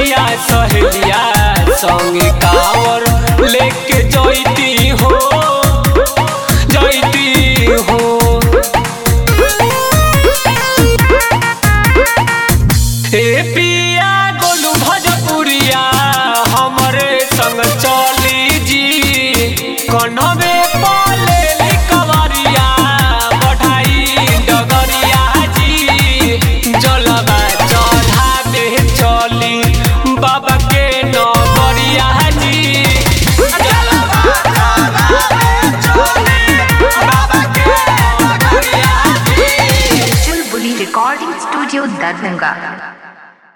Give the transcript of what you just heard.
सखिया सहेलिया संगे कावर लेके जैती हो जैती हो ए पिया गोलू भजपुरिया हमरे संग चली जी कन्हवे पाले कवरिया बढ़ाई डगरिया जी जलवा चढ़ावे चली बाबा के नगरिया जी जलवा चढ़ावे चली बाबा के नगरिया जी चुलबुली रिकॉर्डिंग स्टूडियो दरभंगा